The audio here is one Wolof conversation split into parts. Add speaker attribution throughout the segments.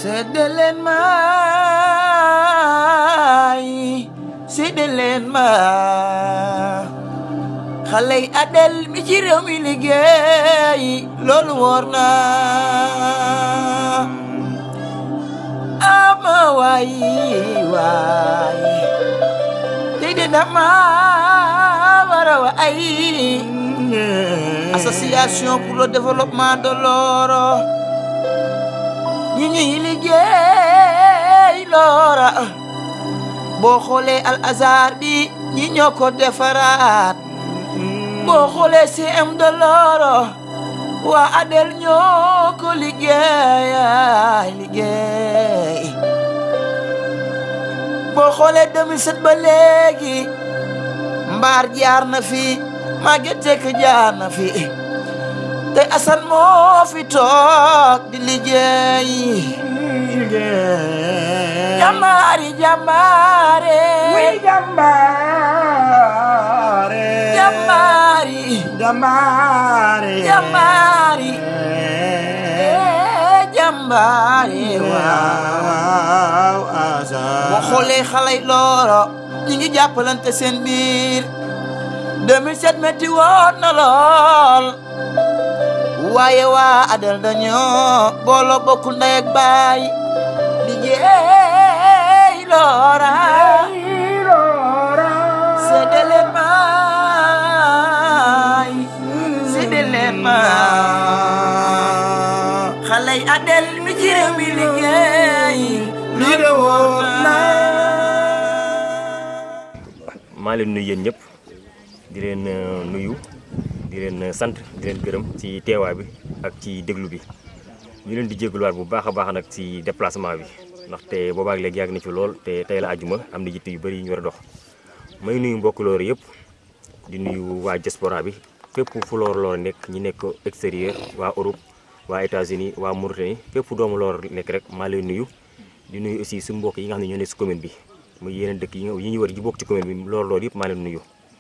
Speaker 1: sedde leen maay sedde leen ma xale yi adel mi ci réew mi liggéey loolu wóor na ama waay waay tey de dama war a wa ay association pour le développement de Loro ñi ñuy liggéey Lora boo xoolee al azar bi ñi ñoo ko defaraat boo xoolee CM de Loro waa Adel ñoo ko liggéey liggéey boo xoolee 2007 ba léegi mbaar jaar na fi Maguette Seck jaar na fi te Assane moo fi toog di liggéey jàmbaari jàmbaare
Speaker 2: Muy jàmbaare.
Speaker 1: jàmbaari
Speaker 2: Jàmbaare.
Speaker 1: jàmbaari eh, jàmbaari waaw
Speaker 2: Waaw Assane.
Speaker 1: boo xoolee xale yi Loro ñi ngi jàppalante seen biir 2007 metti woon na lool waaye waa Adel dañoo booloo bokk ndey ak baay liggéey Lora sedde leen maay sedde leen maay xale yi Adel mi ci réew mi liggéey
Speaker 2: Lii de wóor na.
Speaker 3: maa leen nuyu yéen ñëpp di leen euh, nuyu di leen euh, sant di leen gërëm ci teewaay bi ak ci déglu bi ñu leen di jégaluwaat bu baax a baax nag ci déplacement bi ndaxte boobaak léegi yàgg na ci lool te tey la àjjuma am na yitte yu bëri yu ñu war a dox may nuyu mbokk Loro yëpp di nuyu waa diaspora bi fépp fu Loro Loro nekk ñi nekk extérieur waa Europe waa États-Unis waa Mauritanie fépp doomu Loro nekk rek maa lay nuyu di nuyu aussi suñu mbokk yi nga xam ne ñoo nekk si commune bi muy yeneen dëkk yi nga yi ñu war ji bokk ci commune bi Loro Loro yëpp maa leen nuyu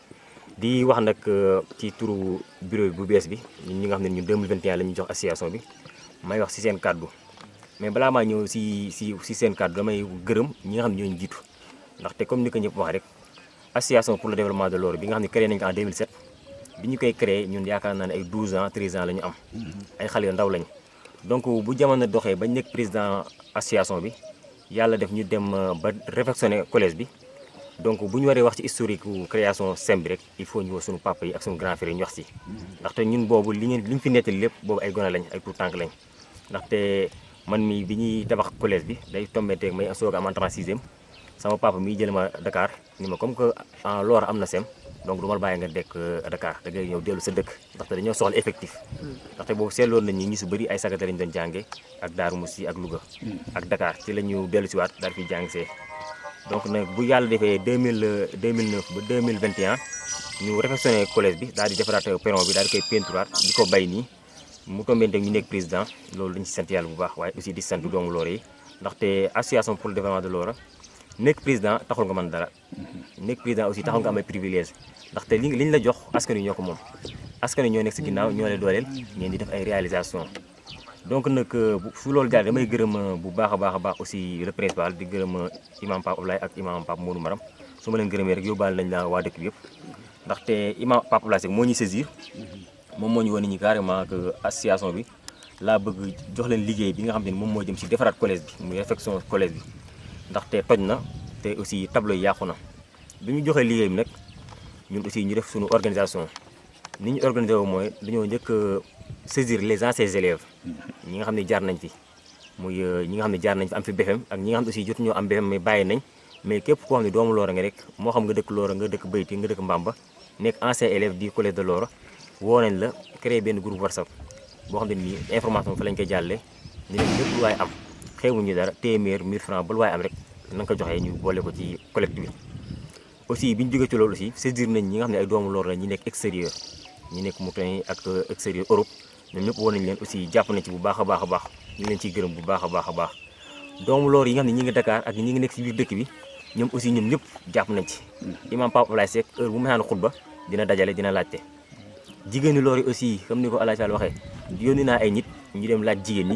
Speaker 3: di wax nag euh, ci turu bureau bu bees bi ñun ñi nga xam ne ñun 2021 la ñuy jox association bi may wax si seen kàddu mais balaa maa ñëw si si si seen kàddu damay gërëm ñi nga xam ne ñoo ñu jiitu ndaxte comme ni ko ñëpp wax rek association pour le développement de Loro bi nga xam ne créé nañ ko en 2007 bi ñu koy créé ñun yaakaar naa ne ay 12 ans 13 ans la ñu am ay xale yu ndaw lañ donc bu jamono doxee bañ nekk président association bi yàlla def ñu dem euh, ba réfectionné collège bi donc bu ñu waree wax ci historique gu création SEM bi rek il faut ñu woo suñu papa yi ak suñu grand frère yi ñu wax ci ndaxte ñun boobu li ñu li ñu fi nettali lépp boobu ay gone lañ ay tout tànk lañ ndaxte man mi bi ñuy tabax collège bi day tombé teeg may soog a am entrée en sixième sama papa miy jël ma Dakar ni ma comme que en Loro am na SEM donc du ma la bàyyi nga dekk Dakar da ngay ñëw dellu sa dëkk ndaxte dañoo soxla effectif ndaxte boobu seetloon nañ ñi ñu su bëri ay sagata lañ doon jànge ak Daaru Musi ak Louga ak Dakar ci la ñu dellu si waat daal fi jàng see donc nag bu yàlla defee 2000 2009 ba 2021 ñu réfectionné collège bi daal di defaraat perron bi daal di koy peinturaat di ko bay nii mu tombé ñu nekk président loolu dañ ci sant yàlla bu baax waaye aussi di sant doomu Loro yi ndaxte association pour le développement de Loro nekk président taxul nga mën dara nekk président aussi taxul nga am ay privilège ndaxte li li ñu la jox askan wi ñoo ko moom askan wi ñoo nekk si ginnaaw ñoo lay dooleel ngeen di def ay réalisation donc nag bu fu loolu daal damay gërëm bu baax a baax a baax aussi le principal di gërëm imam Pape Ablaye ak imam Pape Modou Maram su ma leen gërëmee rek yóbbaale nañ la waa dëkk bi yëpp ndaxte imam Pape Ablaye moo ñuy saisir moom moo ñu wane ñi carrément que association bi laa bëgg jox leen liggéey bi nga xam ne moom moo jëm si defaraat collège bi muy réfection collège bi ndaxte toj na te aussi tableau yi yàqu na bi ñu joxee liggéey bi nag ñun aussi ñu def suñu organisation ni ñu organisé wu mooy dañoo njëkk saisir les anciens élèves ñi nga xam ne jaar nañ fi muy ñi nga xam ne jaar nañ fi am fi BFEM ak ñi nga xam ne aussi jotuñoo am BFEM mais bàyyi nañ mais képp koo xam ne doomu Loro nga rek moo xam nga dëkk Loro nga dëkk Bayti nga dëkk Mbamba nekk ancien élève du collège de Loro woo nañ la créé benn groupe WhatsApp boo xam ne nii information fa lañ koy jàllee ñu leen lépp lu waay am xewuñu dara téeméer 1000 francs ba lu waay am rek na nga ko joxee ñu boole ko ci collecte bi aussi bi ñu jógee ci loolu aussi saisir nañ ñi nga xam ne ay doomu Loro la ñi nekk extérieur ñi nekk Mauritanie ak extérieur Europe ñoom ñëpp woon nañ leen aussi jàpp nañ ci bu baax a baax a baax ñu leen ciy gërëm bu baax a baax a baax doomu Loro yi nga xam ne ñi ngi Dakar ak ñi ngi nekk ci biir dëkk bi ñoom aussi ñoom ñëpp jàpp nañ ci imam Pape Ablaye Seck heure bu ma xutba dina dajale dina laajte jigéenu Loro yi aussi comme ni ko Alaaji Fall waxee yónni naa ay nit ñu dem laaj jigéen ñi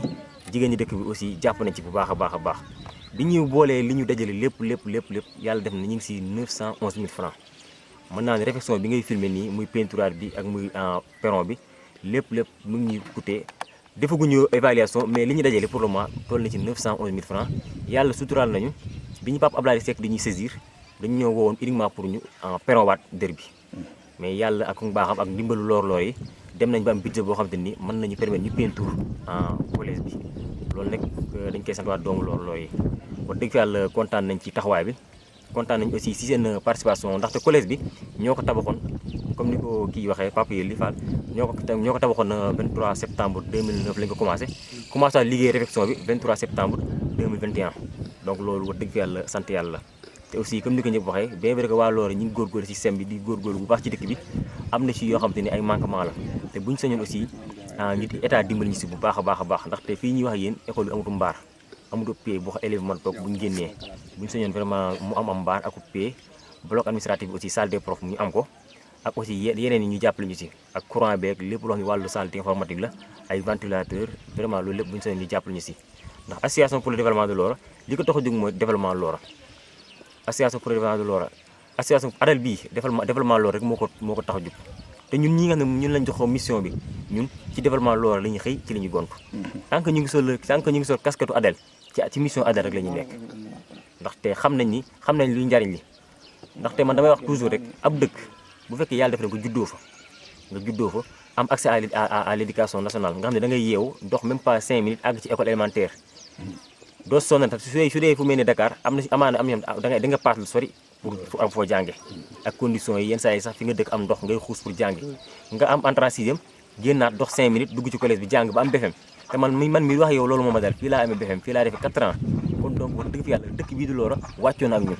Speaker 3: jigéen ñi dëkk bi aussi jàpp nañ ci bu baax a baax a baax bi ñu boolee li ñu dajale lépp lépp lépp lépp yàlla def na ñu ngi si 911 000 francs mën naa ne réflexion bi ngay filmer nii muy peinturage bi ak muy perron bi lépp lépp mu ngi ñuy coûté defaguñu évaluation mais li ñu dajale pour le moment toll na ci 911 000 francs yàlla suturaal nañu bi ñu Pape Abdoulaye Seck di ñuy saisir dañu ñëw woowoon uniquement pour ñu perron waat dër bi mais yàlla ak mbaaxam ak ndimbalu loor-loor yi dem nañ ba am budget boo xam te ni mën nañu permettre ñu peinture en collège bi loolu nag dañ koy sant waa doomu loor-loor yi wax dëgg fi yàlla kontaan nañ ci taxawaay bi kontaan nañ aussi si seen participation ndaxte collège bi ñoo ko tabaxoon comme ni ko kii waxee Papa Yéli Fall ñoo ko ñoo ko tabaxoon 23 septembre 2009 lañ ko commencé commencé liggéey réflexion bi 23 septembre 2021 donc loolu wax dëgg fi yàlla sant yàlla te aussi comme ni ko ñëpp waxee bien vrai que waa Loora ñu ngi góorgóorlu si système bi di góorgóorlu bu baax ci dëkk bi am na ci yoo xam te ni ay manquement la te buñ sañoon aussi nit état dimbali ñu si bu baax a baax a baax ndaxte fii ñuy wax yéen école bi amutu mbaar amutu pay boo xam élève man toog buñ génnee buñ sañoon vraiment mu am am mbaar ak pay bloc administratif bi aussi salle des profs ñu am ko ak aussi yeneen yi ñu jàppale ñu si ak courant beeg lépp loo xam ne wàllu salle informatique la ay ventilateur vraiment loolu lépp buñ sañoon ñu jàppale ñu si ndax association pour le développement de Loora li ko tax a jóg mooy développement Loora association pour le développement de Loora association adal bii développement développement Loora rek moo ko moo ko tax a jóg te ñun ñi nga xam ne ñun lañ jox mission bi ñun ci développement Loora la ñuy xëy ci la ñuy gont tant que ñu ngi sol tant que ñu ngi sol casquette adel ci ci mission adel rek la ñuy nekk ndaxte xam nañ ni xam nañ luy njariñ li ndaxte man damay wax toujours rek ab dëkk bu fekkee yàlla def na nga juddoo fa nga juddoo fa am accès à à l' éducation nationale nga xam ne da ngay yeewu dox même pas 5 minutes àgg ci école élémentaire doo sonal su dee su dee fu mel ne Dakar am na si amaana am na da nga da nga paas lu sori pour pour am foo jànge ak conditions yi yenn saa yi sax fi nga dëkk am ndox ngay xuus pour jànge nga am entrée en sixième génnaat dox 5 minutes dugg ci collège bi jàng ba am BFEM te man mi man mi wax yow loolu moo ma dal fii laa amee BFEM fii laa defee 4 ans kon donc wax dëgg fi yàlla dëkk bii di Loora wàccoon ak ñun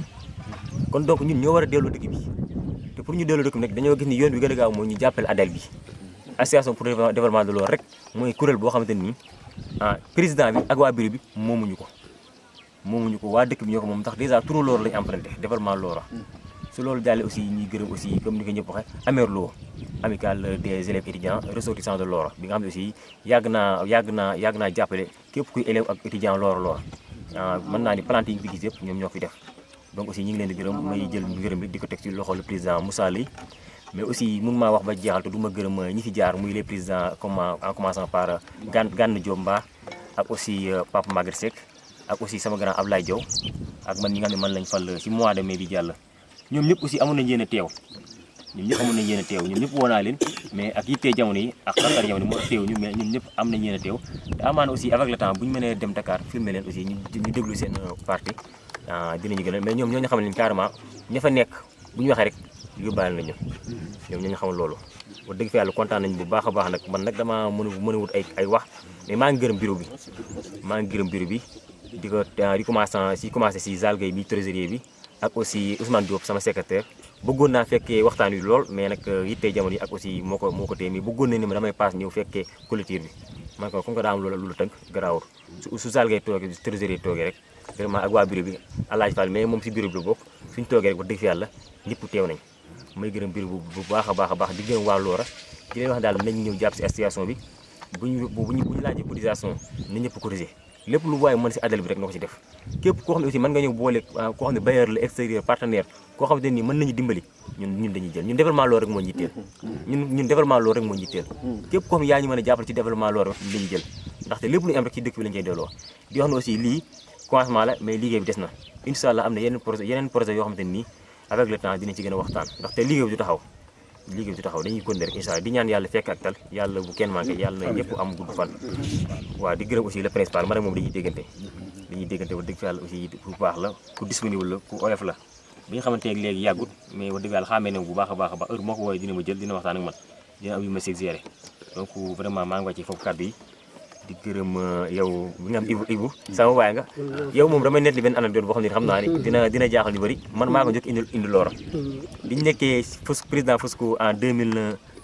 Speaker 3: kon donc ñun ñoo war a delloo dëkk bi te pour ñu delloo dëkk bi nag dañoo gis ni yoon bi gën a gaaw mooy ñu jàppale ADEL bi association pour le développement de Loora rek mooy kuréel boo xamante ni ah président bi ak waa bureau bi moomuñu ko moomuñu ko waa dëkk bi ñoo ko moom ndax dèjà turu Loora lañu emprunté développement Loora su loolu jàllee aussi ñuy gërëm aussi comme ni ko ñëpp waxee Amerlo amicale des élèves étudiants ressortissants de Loora bi nga xam ne aussi yàgg naa yàgg naa yàgg naa jàppale képp kuy élève ak étudiant Loora Loora mën naa ni plante yi ñu fi gis yëpp ñoom ñoo fi def donc aussi ñu ngi leen di gërëm may jël gërëm bi di ko teg ci loxo le président Moussa Ly mais aussi mun maa wax ba jeexal te du ma gërëm ñi fi jaar muy les présidents comme en commençant par Gan Gane Diop Mba ak aussi Papa Maguette Seck ak aussi sama grand Ablaye Diaw ak man ñi nga xam ne man lañ fal ci mois de mai bi jàll ñoom ñëpp aussi amoon nañ yéen a teew ñoom ñëpp amoon nañ yéen a teew ñoom ñëpp woo naa leen mais ak yittee jamono yi ak xantar jamono yi moo teew ñu mais ñoom ñëpp am nañ yéen a teew te amaana aussi avec le temps bu ñu mënee dem Dakar filmer leen aussi ñu ñu déglu seen parti dinañu gën a mais ñoom ñoo ñu xamal leen carrément ña fa nekk bu ñu waxee rek yóbbaale nañu ñoom ñoo ñu xamal loolu wax dëgg fa yàlla kontaan nañ bu baax a baax nag man nag damaa mën a mën a wut ay ay wax mais maa ngi gërëm bureau bi maa ngi gërëm bureau bi di ko di commencé si commencé si Zal Gueye bi trésorier bi ak aussi Ousmane Diop sama secrétaire bëggoon naa fekkee waxtaan wi lool mais nag yittee jamono yi ak aussi moo ko moo ko téye mais bëggoon na ni ma damay paas ñëw fekkee collectif bi man ko comme que daa am loolu lu tënk garaawul su su Zal Gueye toogee trésorier toogee rek vraiment ak waa bureau bi Alaaji Fall mais moom si bureau bi la bokk suñ toogee rek wax dëgg fi yàlla ñëpp teew nañ may gërëm bureau bu baax a baax a baax di gërëm waa Loora di leen wax daal nañ ñëw jàpp si association bi buñu buñu bu ñu laajee cotisation na ñëpp cotiser lépp lu waaye mën si adal bi rek na ko si def képp koo xam ne aussi mën nga ñëw boole koo xam ne bailleur la extérieur partenaire koo xam ne nii mën nañu dimbali ñun ñun dañuy jël ñun développement Loora rek moo ñu yitteel ñun ñun développement Loora rek moo ñu yitteel képp koo xam ne yaa ñu mën a jàppale ci développement Loora ñun dañuy jël ndaxte lépp lu ñu am rek ci dëkk bi lañu koy delloo di wax ne aussi lii commencement la mais liggéey bi des na incha allah am na yeneen projet yeneen projet yoo xamante nii avec le temps dinañ ci gën a waxtaan ndaxte liggéey bi du taxaw liggéey bi du taxaw dañuy continuer rek incha allah di ñaan yàlla fekk ak tal yàlla bu kenn manqué yàlla na ñëpp am gudd fan waaw di gërëm aussi le principal man ak moom dañuy déggante dañuy déggante wax dëgg fi yàlla aussi ku baax la ku disponible la ku oyof la bi nga xamante ne léegi yàggut mais wax dëgg yàlla xaamee ne bu baax a baax a baax heure moo ko woowee dina ma jël dina waxtaan ak man dina am yu ma suggéré donc vraiment maa ngi wàcce foofu kàddu yi di gërëm yow bi nga am Ibu Ibu sama waay nga yow moom damay nettali benn anecdote boo xam ne xam naa ni dina dina jaaxal ñu bëri man maa ko njëkk indi indi Loora biñu nekkee fus président Fusco en 2000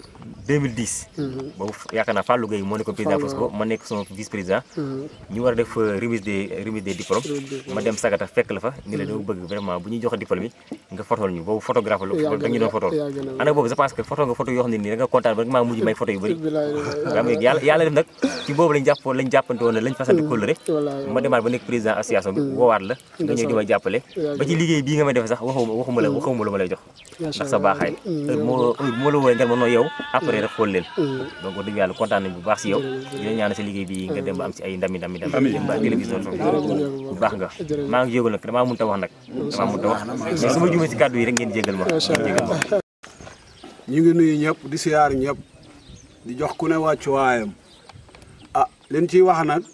Speaker 3: 2010 boobu yaakaar naa Fallou Gueye moo nekkoon président Fosco ma nekk son vice président ñu war a def euh, remise des remise des diplômes ma dem Sagata fekk la fa ni la dama bëgg vraiment bu ñuy joxe diplôme yi nga photool ñu boobu photographe la dañu doon photool
Speaker 4: yàgg na
Speaker 3: ana boobu je pense que photo nga photo yoo xam ne nii da nga kontaan ba rek maa mujj may photo yu bëri
Speaker 4: bilaay
Speaker 3: nga xam ne yàlla yàlla def nag ci boobu lañ jàpp lañ jàppante woon ne lañ fasante kóllëre
Speaker 4: wallaay
Speaker 3: ma demaat ba nekk président association bi woowaat la nga ñëw di ma jàppale ba ci liggéey bii nga may defee sax waxuma waxuma la waxuma la ma lay jox ndax sa baaxaay heure moo heure moo la wooyee nga ma noo yow après rek xool leen donc wax dëgg yàlla kontaan nañ bu baax si yow dina ñaan sa liggéey bi nga dem ba am si ay ndami ndami ndami dem ba télévision bu baax nga maa ngi jégal nag damaa mënut a wax nag damaa mënut a wax mais su ma jumee si kàddu yi rek ngeen jégal ma ngeen jégal ma
Speaker 5: ñu ngi nuyu ñëpp di siyaar ñëpp di jox ku ne wàccuwaayam ah liñ ciy wax nag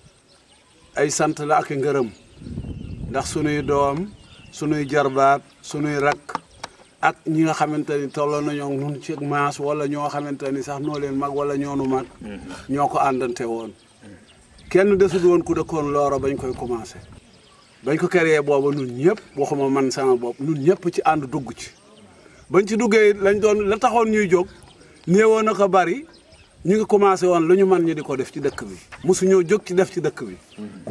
Speaker 5: ay sant la ak i ngërëm ndax sunuy doom sunuy jarbaat sunuy rakk ak ñi nga xamante ni tolloo nañoo ak nun ci maas wala ñoo xamante ni sax noo leen mag wala ñoonu mag ñoo ko àndante woon kenn desut woon ku dëkkoon looro bañ koy commencé bañ ko créé booba nun ñëpp waxuma man sama bopp nun ñëpp ci ànd dugg ci bañ ci duggee lañ doon la taxoon ñuy jóg néewoon na ko bari ñu ngi commencé woon lu ñu mën ñu di ko def ci dëkk bi mosuñoo jóg ci def ci dëkk bi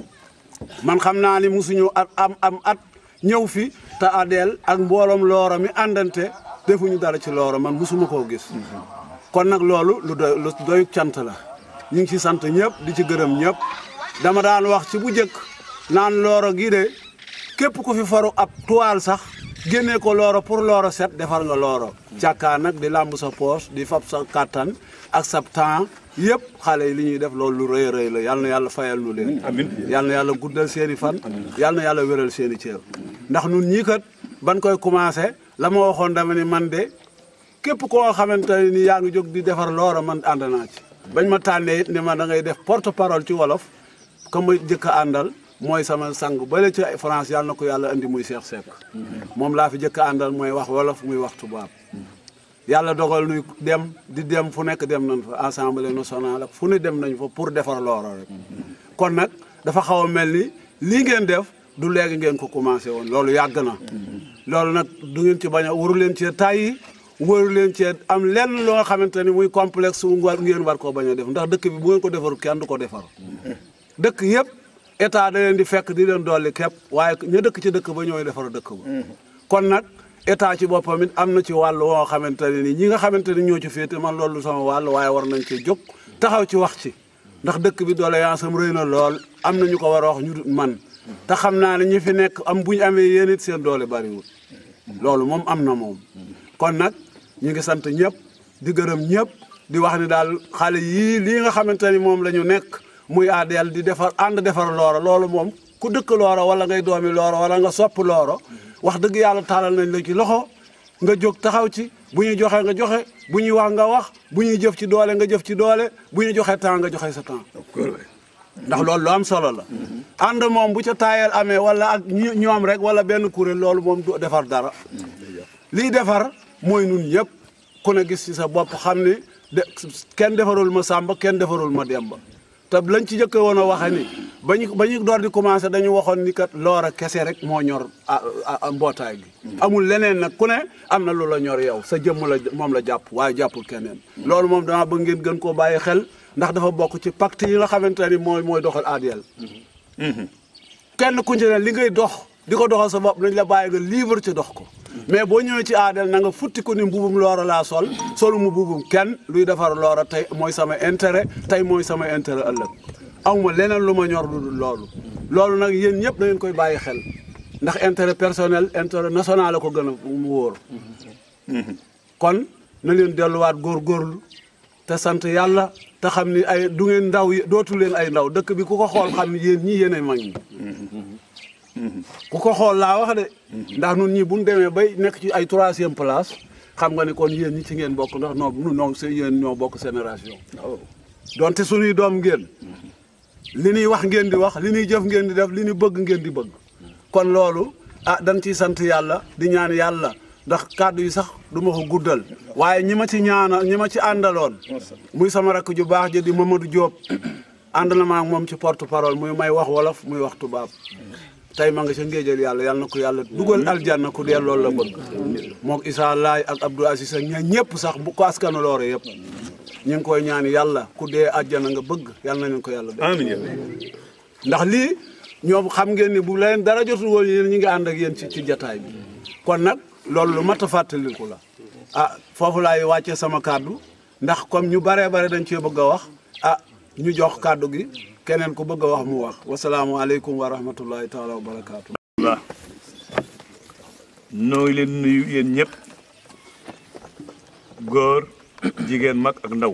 Speaker 5: man xam naa ni mosuñu at am am at ñëw fi te adeel ak mbooloom looro mi àndante defuñu dara ci looro man mosuma koo gis kon nag loolu lu doy lu doy cant la ñu ngi ci sant ñëpp di ci gërëm ñëpp dama daan wax ci bu njëkk naan looro gii de képp ku fi faru ab toile sax génnee ko looro pour looro set defar nga looro càkkaa nag di làmb sa poos di fab sa kàttan ak sa temps yëpp xale yi li ñuy def loolu lu rëy a rëy la yal na yàlla fayal nu leen yal na yàlla guddal seen i fan yal na yàlla wéral seen i cër ndax nun ñii kat ban koy commencé la ma waxoon dama ni man de képp koo xamante ne ni yaa ngi jóg di defar looro man ànd naa ci bañ ma tànnee it ni ma da ngay def porte parole ci wolof ka ma jëkk a àndal mooy sama sang bale ci France yàlla na ko yàlla andi muy Cheikh Seck moom laa fi jëkk a àndal mooy wax wolof muy wax tubaab yàlla dogal nuy dem di dem fu nekk dem nañ fa assemblée nationale ak fu ne dem nañ fa pour defar looro rek kon nag dafa xaw a mel ni lii ngeen def du léegi ngeen ko commencé woon loolu yàgg na loolu nag du ngeen ci bañ a waru leen cee tàyyi waru leen cee am lenn loo xamante ni muy complexe wu war ngeen war koo bañ a def ndax dëkk bi bu ngeen ko defaru kenn du ko defar dëkk yëpp état da leen di fekk di leen dolli képp waaye ña dëkk ci dëkk ba ñooy defar dëkk ba kon nag état ci boppam it am na ci wàll woo xamante ne ni ñi nga xamante ni ñoo ci féete man loolu sama wàll waaye war nañ ci jóg taxaw ci wax ci ndax dëkk bi doléance am rëy na lool am na ñu ko war a wax ñu dut man te xam naa ne ñi fi nekk am bu ñu amee yéen it seen doole bariwul loolu moom am na moom kon nag ñu ngi sant ñëpp di gërëm ñëpp di wax ni daal xale yii lii nga xamante ni moom la ñu nekk muy ADL di defar ànd defar looro loolu moom ku dëkk looro wala ngay doomi looro wala nga sopp looro wax dëgg yàlla taalal nañ la ci loxo nga jóg taxaw ci bu ñuy joxe nga joxe bu ñuy wax nga wax bu ñuy jëf ci doole nga jëf ci doole bu ñuy joxe temps nga joxe sa temps ndax loolu lu am solo la ànd moom bu ca taayal amee wala ak ñi ñoom rek wala benn kuréel loolu moom du defar dara lii defar mooy nun ñëpp ku ne gis ci sa bopp xam ni de kenn defarul ma sàmba kenn defarul ma demba te lañ ci jëkke woon a waxe ni ba ñu ba ñu door di commencé dañu waxoon ni kat loora kese rek moo ñor mbootaay gi amul leneen nag ku ne am na lu la ñor yow sa jëmm la moom la jàpp waaye jàppul keneen loolu moom dama bëgg ngeen gën koo bàyyi xel ndax dafa bokk ci pacte yi nga xamante ni mooy mooy doxal ADL kenn ku ci ne li ngay dox di ko doxal sa bopp nañ la bàyyi nga livre ci dox ko mais boo ñëwee ci ADL na nga futti ko ni mbubum loora laa sol solu mu mbubum kenn luy defar loora tey mooy sama intérêt tey mooy sama intérêt ëllëg awma leneen lu ma ñor lu dul loolu loolu nag yéen ñëpp da ngeen koy bàyyi xel ndax intérêt personnel intérêt national la ko gën a mu wóor kon na leen delluwaat góorgóorlu te sant yàlla te xam ni ay du ngeen ndaw dootu leen ay ndaw dëkk bi ku ko xool xam ni yéen ñii yéen ay mag ñi ku ko xool laa wax de ndax nun ñi bu ñu demee bay nekk ci ay troisième place xam nga ni kon yéen ñi ci ngeen bokk ndax noo nu noo se yéen ñoo bokk génération donte suñuy doom ngeen li ñuy wax ngeen di wax li ñuy jëf ngeen di def li ñuy bëgg ngeen di bëgg kon loolu ah dañ ciy sant yàlla di ñaan yàlla ndax kàddu yi sax du ma ko guddal waaye ñi ma ci ñaana ñi ma ci àndaloon muy sama rakk ju baax ji di Mamadou Diop ànd na ma ak moom ci porte parole muy may wax wolof muy wax tubaab tey ma nga ca ngéejal yàlla yàlla na ko yàlla dugal aljanna ku dee loolu la bëgg mook Issa Laay ak Abdou Aziz ak ña ñëpp sax bu ko askanu loore yëpp ñu ngi koy ñaan yàlla ku dee àjjana nga bëgg yàlla na leen ko yàlla def
Speaker 2: amiin
Speaker 5: ndax lii ñoom xam ngeen ni bu leen dara jotul woon yéen ñi ngi ànd ak yéen ci ci jataay bi kon nag loolu lu mat a fàttaliku la ah foofu laay wàcce sama kàddu ndax comme ñu baree bare dañ cee bëgg a wax ah ñu jox kàddu gi keneen ku bëgg a wax mu wax wasalaamualeykum wa rahmatullahi taala wa barakaatu.
Speaker 2: waaw noo ngi leen nuyu yéen ñëpp góor jigéen mag ak ndaw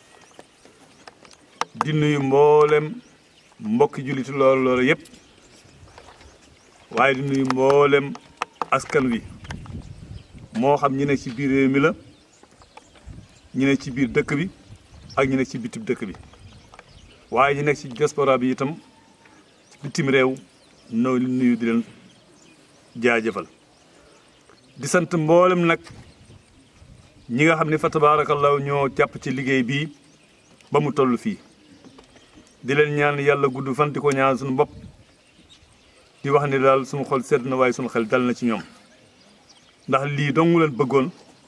Speaker 2: di nuyu mboolem mbokki julliti loolu loolu yëpp waaye di nuyu mboolem askan wi moo xam ñi ne ci biir réew mi la ñi ne ci biir dëkk bi ak ñi ne ci bitib dëkk bi waaye ñi nekk ci diaspora bi itam ci bitim réew noo li nuyu di leen jaajëfal di sant mboolem nag ñi nga xam ne fa tabaarakallaahu ñoo jàpp ci liggéey bii ba mu toll fii di leen ñaan yàlla gudd fan di ko ñaan suñu bopp di wax ni daal suñu xol sedd na waaye suñu xel dal na ci ñoom ndax lii dongu leen bëggoon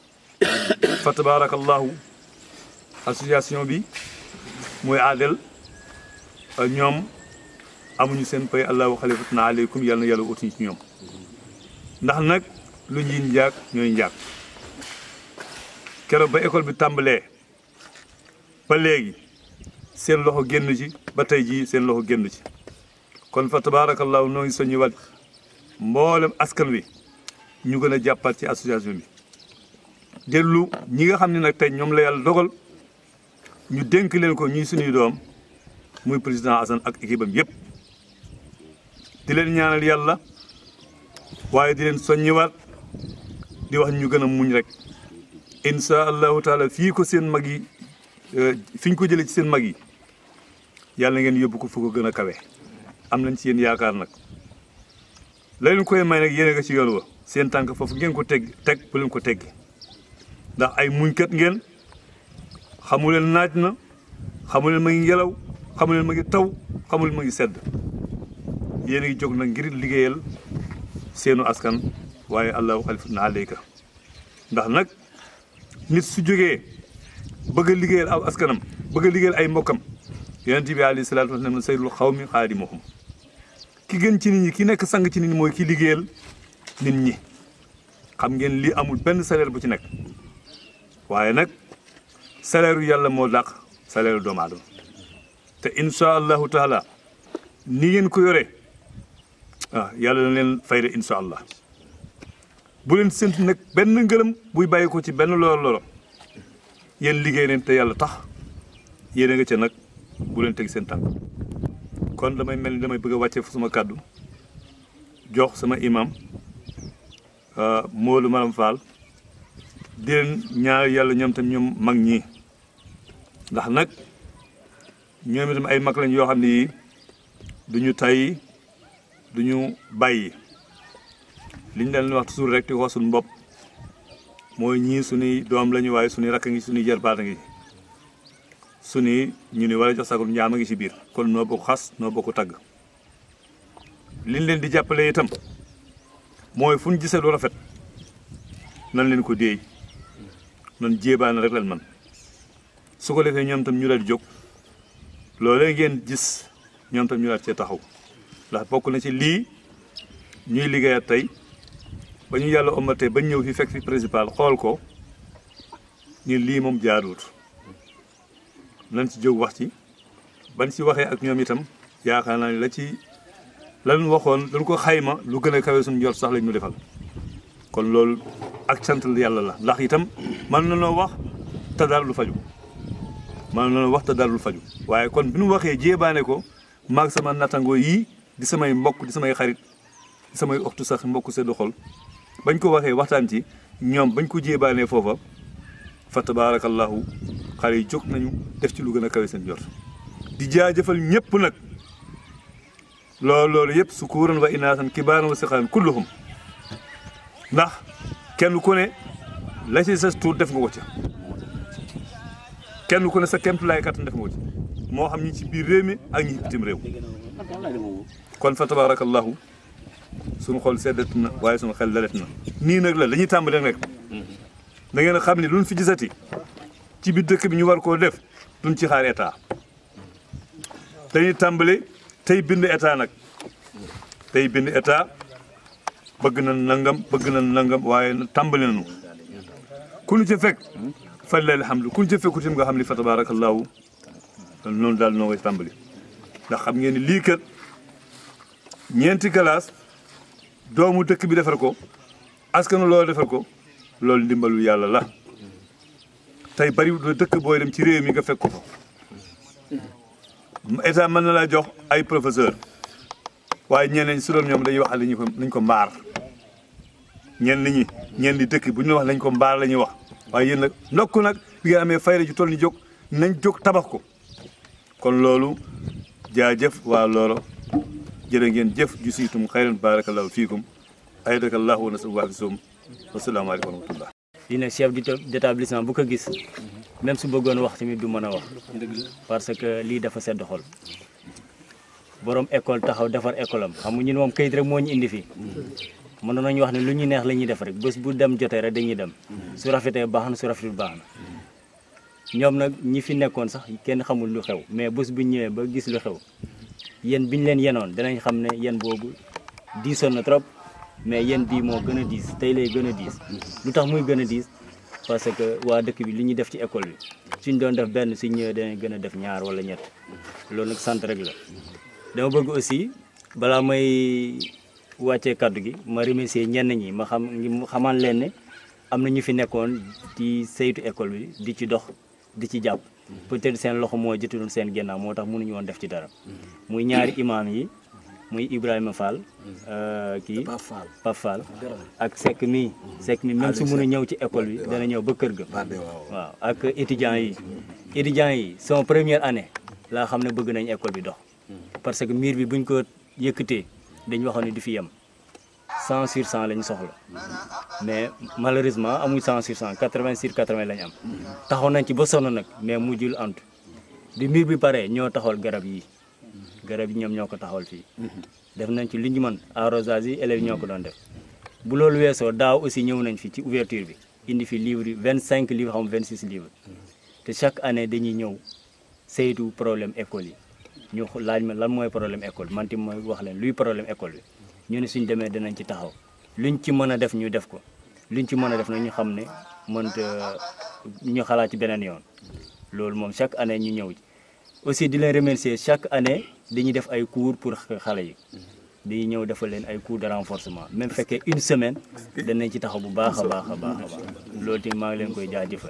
Speaker 2: fa tabaarakallaahu association bi mooy aadel ñoom amuñu seen pay allahu xalifatuna aleykum yàlla na yàlla utuñu ci ñoom ndax nag lu ñuy njaag ñooy njaag keroog ba école bi tàmbalee ba léegi seen loxo génn ci ba tey jii seen loxo génn ci kon fa tabaarakallaahu noo ngi soññi wat mboolem askan wi ñu gën a jàppaat ci association bi dellu ñi nga xam ne nag tey ñoom la yàlla dogal ñu dénk leen ko ñuy suñuy doom muy président Assane ak équipe am yëpp di leen ñaanal yàlla waaye di leen soññiwaat di wax ñu gën a muñ rek insha allahu taala fii ko seen mag yi fi ñu ko jëlee ci seen mag yi yàlla ngeen yóbbu ko fu ko gën a kawe am nañ ci yéen yaakaar nag la leen koy may nag yéene nga ci yoon wa seen tànk foofu ngeen ko teg teg bu leen ko teggi ndax ay muñkat ngeen xamu leen naaj na xamu leen ma ngi ngelaw xamu leen ma ngi taw xamu leen ma ngi sedd yéen a ngi jóg nag ngir liggéeyal seenu askan waaye allahu xalifatuna aleyka ndax nag nit su jógee bëgg a liggéeyal aw askanam bëgg a liggéeyal ay mbokkam yonent bi alayhi salaatu wa salaam sayyidul xawmi xaadimuhum ki gën ci nit ñi ki nekk sang ci nit ñi mooy ki liggéeyal nit ñi xam ngeen lii amul benn salaire bu ci nekk waaye nag salaire yu yàlla moo dàq salaire doomu aadama te insha allahu taala ni ngeen ko yore ah yàlla na leen fayda insha allah bu leen séntu nag benn ngërëm buy bàyyi ko ci benn loro loro yéen liggéey leen te yàlla tax yéen a nga ca nag bu leen teg seen tànk kon damay mel ni damay bëgg a wàccee fu sama kàddu jox sama imam Moolu Maram Fall di leen ñaar yàlla ñoom tam ñoom mag ñi ndax nag ñoom itam ay mag lañ yoo xam ne yii du ñu tay du ñu bàyyi li ñu leen wax toujours rek di ko suñu bopp mooy ñii suñuy doom lañu waaye suñuy rakk ngi suñuy jarbaat a ngi suñuy ñu ni war a jox sagul njaam a ngi ci biir kon noo bokk xas noo bokk tagg liñ leen di jàppale itam mooy fu ñu gisee lu rafet nan leen ko déey nan jéebaan rek leen man su ko defee ñoom tam ñu daal di jóg loolee ngeen gis ñoom tam ñu daal cee taxaw ndax bokk na ci lii ñuy liggéeyat tey ba ñu yàlla omatee ba ñëw fi fekk fi principal xool ko ñu lii moom jaaduwut nañ ci jóg wax ci ban ci waxee ak ñoom itam yaakaar naa ne la ci lan waxoon dañ ko xayma lu gën a kawe suñu jot sax lañ ñu defal kon loolu ak sant yàlla la ndax itam mën na noo wax te dara lu faju mën na noo wax te dara lu faju waaye kon bi ñu waxee jéebaane ko maag sama nattangoo yii di samay mbokk di samay xarit di samay oxtu sax mbokk seddu xol bañ ko waxee waxtaan ci ñoom bañ ko jéebaanee foofa fa tabaarakallahu xale yi jóg nañu def ci lu gën a kawe seen jot di jaajëfal ñëpp nag loolu loolu yëpp su kuuran wa inaasan kibaaran wa sixaan kulluhum ndax kenn ku ne la ci sa tuut def nga ko ca kenn ku ne sa kemt laay kattan def nga ko ci moo xam ñi ci biir réew mi ak ñi ci bitim réew kon fa tabaarakallahu suñu xol seddat na waaye suñu xel dalet na nii nag la dañuy tàmbali rek da ngeen a xam ne luñ fi gisati ci biir dëkk bi ñu war koo def duñ ci xaar état dañuy tàmbali tey bind état nag tey bind état bëgg na nangam bëgg na nangam waaye tàmbali nañu ku ñu ci fekk fa lillahi alhamdu ku ñu ci fekku tim nga xam ni fa tabarakallahu noonu daal noo koy tàmbali ndax xam ngeen ni lii kat ñeenti classe doomu dëkk bi defar ko askanu loolu defar ko loolu ndimbalu yàlla la tey bari dëkk booy dem ci réew mi nga fekk ko fa état mën na laa jox ay professeur waaye ñeneen su doon ñoom dañuy wax lañu ko nañ ko mbaar ñenn ñi ñenn di dëkk bu ñu wax lañ ko mbaar la ñuy wax waaye yéen nag ndokk nag bi nga amee fayda ju toll ni jóg nañ jóg tabax ko kon loolu jaajëf waa loolo jërë ngeen jëf ju siitum xayran barakallahu fiikum aydakallahu wa nasal waa fisum wasalaamaaleykum wa rahmatullah
Speaker 4: lii nag chef d'établissement bu ko gis même su bëggoon wax tamit du mën a wax parce que lii dafa sedd xol borom école taxaw defar école am xam nga ñun moom kayit rek moo ñu indi fii mën nañu wax ne lu ñu neex la ñuy def rek bés bu dem jotee rek dañuy dem su rafetee baax na su rafetul baax na ñoom nag ñi fi nekkoon sax kenn xamul lu xew mais bés bu ñëwee ba gis lu xew yéen biñ leen yenoon danañ xam ne yéen boobu diisoon na trop mais yéen bii moo gën a diis tey lay gën a diis lu tax muy gën a diis parce que waa dëkk bi li ñuy def ci école bi suñ doon def benn suñ ñëwee danañ gën a def ñaar wala ñett loolu nag sant rek la dama bëgg aussi balaa may wàccee kaddu gi ma remercier ñenn ñi ma xam ngi xamaan leen ne am na ñu fi nekkoon di saytu école bi di ci dox di ci jàpp peut-être seen loxo moo jotuloon seen gennaaw moo tax mënuñu woon def ci dara muy ñaari imaam yi muy Ibrahima Fall kii Pape Fall ak Seck mi Seck mi même su mën a ñëw ci école bi dana ñëw ba kër ga waaw ak étudiants yi étudiants yi son première année laa xam ne bëgg nañ école bi dox parce que miir bi buñ ko yëkkatee dañ waxoon ne du fi yem 100 sur 100 lañ soxla mais malheureusement amuñ 100 sur 100 80 sur 80 lañ am taxaw nañ ci ba sonn nag mais mujjul antu bi miir bi paree ñoo taxawal garab yi garab yi ñoom ñoo ko taxawal fii def nañ ci li ñu mën arrosage yi élèves ñoo ko doon def bu loolu weesoo daaw aussi ñëw nañ fi ci ouverture bi indi fi livre yi 25 livres xam 26 livres te chaque année dañuy ñëw saytu problème école yi ñu laaj ma lan mooy problème école man tamit mooy wax leen luy problème école bi ñu ne suñ demee dinañ ci taxaw luñ ci mën a def ñu def ko luñ ci mën a def nag ñu xam ne mënta ñu xalaat ci beneen yoon loolu moom chaque année ñu ñëw ci aussi di leen remercier chaque année dañuy def ay cours pour xale yi dañuy ñëw defal leen ay cours de renforcement même fekkee une semaine danañ ci taxaw bu baax a baax a baax a baax loolu tamit maa ngi leen koy jaajëfal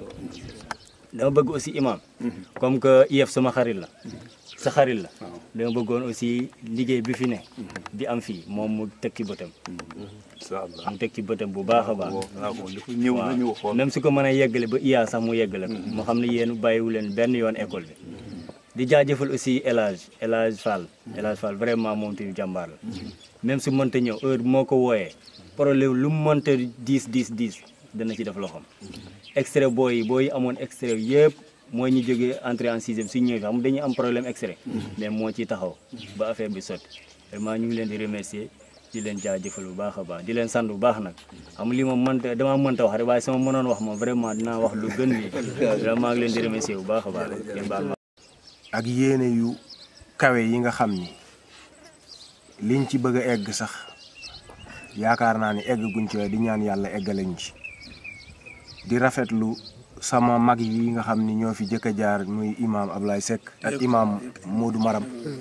Speaker 4: dama bëgg aussi imam comme que IEF sama xarit la sa xarit la dama bëggoon aussi liggéey bi fi ne bi am fii moom mu teg ci bëtam
Speaker 2: incha allah
Speaker 4: mu teg ci bëtam bu baax a baax
Speaker 2: waaw moom dafa ñëw na ñëw xool
Speaker 4: même su ko mën a yeggale ba iya sax mu yeggale ko mu xam ne yéen bàyyiwu leen benn yoon école bi di jaajëfal aussi El Hadj El Hadj Fall El Hadj Fall vraiment moom tamit jàmbaar la même su mënta ñëw heure moo ko wooyee problème lu mu mënta diis diis diis dana ci def loxoom extrait booy yi booy yi amoon extrait yëpp mooy ñu jógee entrée en sixième su ñëwee xam dañuy am problème extrait mais moo ciy taxaw ba affaire bi sotti vraiment ñu ngi leen di remercier di leen jaajëfal bu baax a baax di leen sant bu baax nag xam li moom mënta damaa mënta wax rek waaye sama mënoon wax moom vraiment dinaa wax lu gën lii vraiment ngi leen di remercier bu baax a baax ngeen baal ma
Speaker 6: ak yéene yu kawe yi nga xam ni liñ ci bëgg a egg sax yaakaar naa ni egg guñ ci waaye di ñaan yàlla eggale ñu ci di rafetlu sama mag yi nga xam ni ñoo fi jëkk a jaar muy imaam Ablaye Seck ak imaam Modou Maram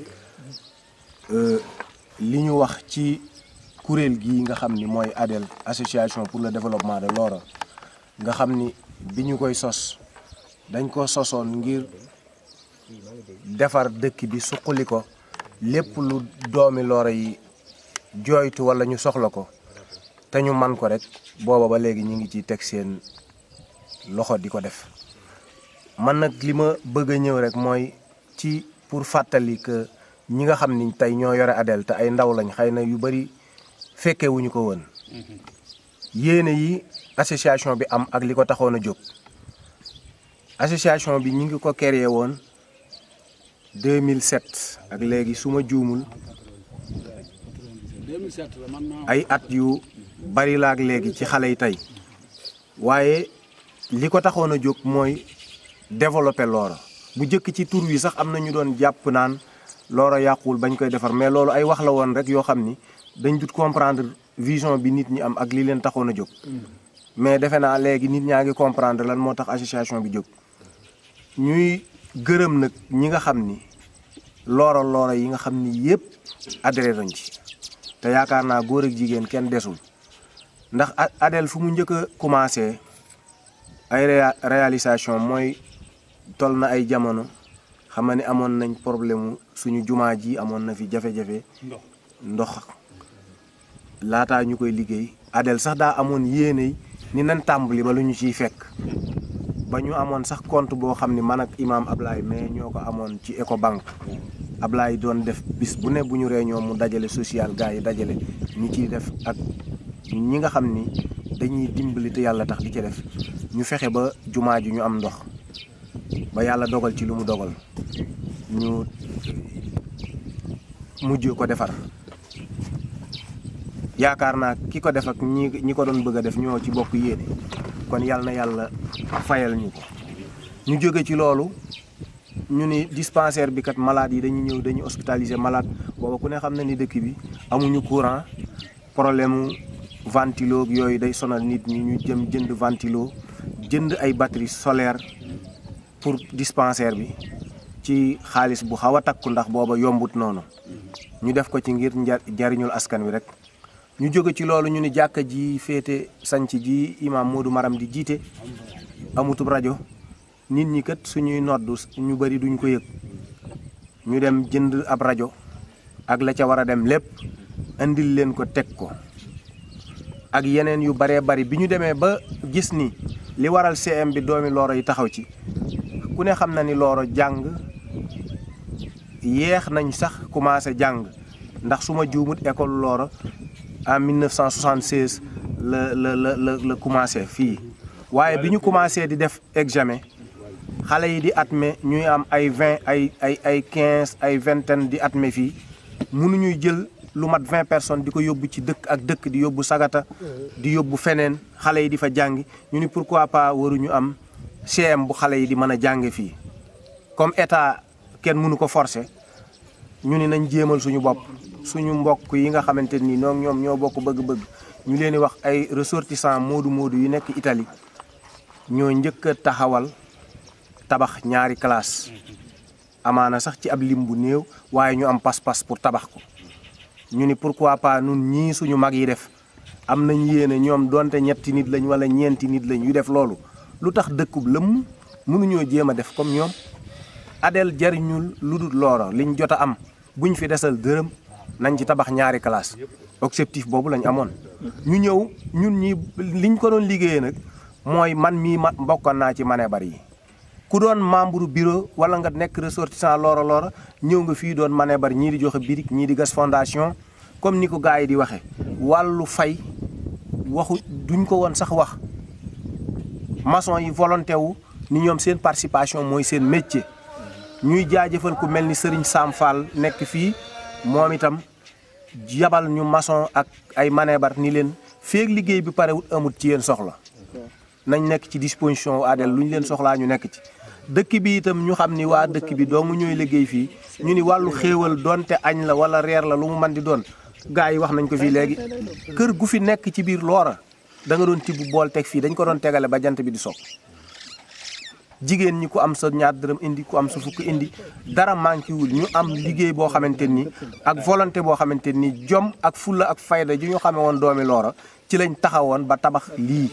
Speaker 6: li ñu wax ci kuréel gi nga xam ni mooy ADEL association pour le développement de Lora nga xam ni bi ñu koy sos dañ ko sosoon ngir defar dëkk bi suqali ko lépp lu doomi Lora yi jooytu walla ñu soxla ko te ñu man ko rek booba ba léegi ñu ngi ci teg seen loxo di ko def man nag li ma bëgg a ñëw rek mooy ci pour fàttali que ñi nga xam ni tey ñoo yore ADEL te ay ndaw lañ xëy na yu bari fekke wuñu ko woon yéene yi association bi am ak li ko taxoon a jóg association bi ñu ngi ko créé woon 2007 ak léegi su ma juumul ay at yu bari laak léegi ci xale yi tey waaye li ko taxoon a jóg mooy développer Loora bu jëkk ci tur wi sax am na ñu doon jàpp naan Loora yàquwul bañ koy defar mais loolu ay wax la woon rek yoo xam ni dañ dut comprendre vision bi nit ñi am ak li leen taxoon a jóg mais defe naa léegi nit ñaa ngi comprendre lan moo tax association bi jóg ñuy gërëm nag ñi nga xam ni Loora Loora yi nga xam ni yépp adhéré nañ ci te yaakaar naa góor ak jigéen kenn desul ndax Adel fu mu njëkk a commencé ay réalisation mooy tol na ay jamono xam nga ni amoon nañ problème suñu jumaa ji amoon na fi jafe-jafe ndox laataa ñu koy liggéey Adel sax daa amoon yéene ni nan tàmbali ba lu ñu ciy fekk ba ñu amoon sax compte boo xam ni man ak imaam Ablaye mais ñoo ko amoon ci Ecobank Ablaye doon def bis bu ne bu ñu réunion mu dajale social gars yi dajale ñu ciy def ak ñi nga xam ni dañuy dimbali te yàlla tax di ci def ñu fexe ba jumaa ji ñu am ndox ba yàlla dogal ci lu mu dogal ñu mujj ko defar yaakaar naa ki ko def ak ñi ñi ko doon bëgg a def ñoo ci bokk yéene kon yàlla na yàlla fayal ñu ko ñu jóge ci loolu ñu ni dispensaire bi kat malade yi dañuy ñëw dañuy hospitaliser malade booba ku ne xam na ni dëkk bi amuñu courant problème ventilo yooyu day sonal nit ñi ñu jëm jënd ventilo jënd ay batterie solaire pour dispensaire bi ci xaalis bu xaw a takku ndax booba yombut noonu ñu def ko ci ngir jariñul askan wi rek ñu jóge ci loolu ñu ni jàkka ji féete sanc ji imam Modou Maram di jiite amutub rajo nit ñi kat suñuy noddu ñu bari duñ ko yëg ñu dem jënd ab rajo ak la ca war a dem lépp indil leen ko teg ko ak yeneen yu baree bari bi ñu demee ba gis ni li waral CM bi doomi Looro yi taxaw ci ku ne xam na ni Looro jàng yeex nañ sax commencé jàng ndax su ma juumut école Looro en 1976 la la la la la commencé fii waaye bi ñu commencé di def examen xale yi di admet ñuy am ay vingt ay ay ay quinze ay vingtaine di admet fii mënuñuy jël lu mat vingt personnes di ko yóbbu ci dëkk ak dëkk di yóbbu sagata di yóbbu feneen xale yi di fa jàngi ñu ni pourquoi pas waruñu am CM bu xale yi di mën a jànge fii comme état kenn mënu ko forcer ñu ni nañ jéemal suñu bopp suñu mbokk yi nga xamante ni ñoom ñoom ñoo bokk bëgg-bëgg ñu leen di wax ay ressortissants moodu moodu yu nekk Italie ñoo njëkk a taxawal tabax ñaari classe amaana sax ci ab lim bu néew waaye ñu am pas-pas pour tabax ko ñu ni pourquoi pas nun ñii suñu mag yi def am nañ yéene ñoom donte ñetti nit lañ wala ñeenti nit lañ yu def loolu lu tax dëkkub lëmm mënuñoo jéem a def comme ñoom Adel jariñul lu dul Looro liñ jot a am buñ fi desal dërëm nañ ci tabax ñaari classe objectif boobu lañ amoon ñu ñëw ñun ñi liñ ko doon liggéeyee nag mooy man mii ma mbokkoon naa ci mane bari yi ku doon membre bureau wala nga nekk ressortissant Looro Looro ñëw nga fii doon mane bari ñii di joxe birig ñii di gas fondation comme ni ko gars yi di waxee wàllu fay waxu duñ ko woon sax wax maçon yi volonté wu ni ñoom seen participation mooy seen métier ñuy jaajëfal ku mel ni Serigne Sam Fall nekk fii moom itam yabal ñu maçon ak ay manebar ni leen feeg liggéey bi parewut amut ci yéen soxla nañ nekk ci disposition Adel lu ñu leen soxlaa ñu nekk ci dëkk bi itam ñu xam ni waa dëkk bi doomu ñooy liggéey fii ñu ni wàllu xéewal donte añ la wala reer la lu mu mën di doon gars yi wax nañ ko fii léegi kër gu fi nekk ci biir Loora da nga doon tibb bool teg fii dañ ko doon tegale ba jant bi di soog jigéen ñi ku am sa ñaar dërëm indi ku am sa fukk indi dara manqué wul ñu am liggéey boo xamante ni ak volonté boo xamante ni jom ak fulla ak fayda ju ñu xamee woon doomi Loora ci lañ taxawoon ba tabax lii